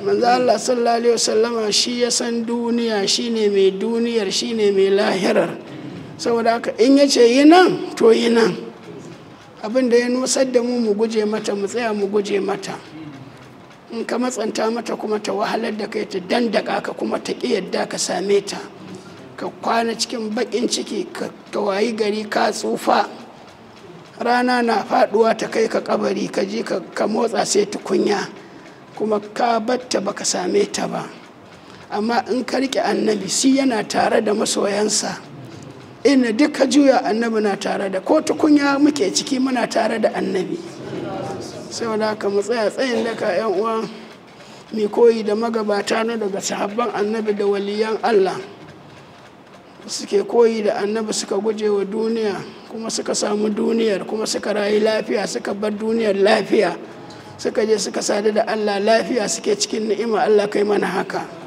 manzo Allah sallallahu alaihi wasallama shi ya san duniya shine mai duniyar shine mai lahirar saboda haka in ya ce yi nan to yi nan abin da ya nusar da mu mu guje mata mu tsaya mu guje mata in ka matsanta mata kuma ta wahalar da kai ta dandaka ka kuma ta ƙi yadda ka same ta ka kwana cikin baƙin ciki ka wayi gari ka tsufa rana na faɗuwa ta kai ka kabari ka ji ka motsa sai tukunya kuma ka batta baka same ta ba amma in ka riƙe annabi si yana tare da masoyansa ina duka juya annabi na tare da ko tukunya muke ciki muna tare da annabi saboda haka mu tsaya tsayin daka yan uwa mai koyi da magabata na daga sahabban annabi da waliyan allah suke koyi da annabi suka guje wa duniya kuma suka samu duniyar kuma suka rayu lafiya suka bar duniyar lafiya suka je suka sadu da allah lafiya suke cikin ni'ima allah kai mana haka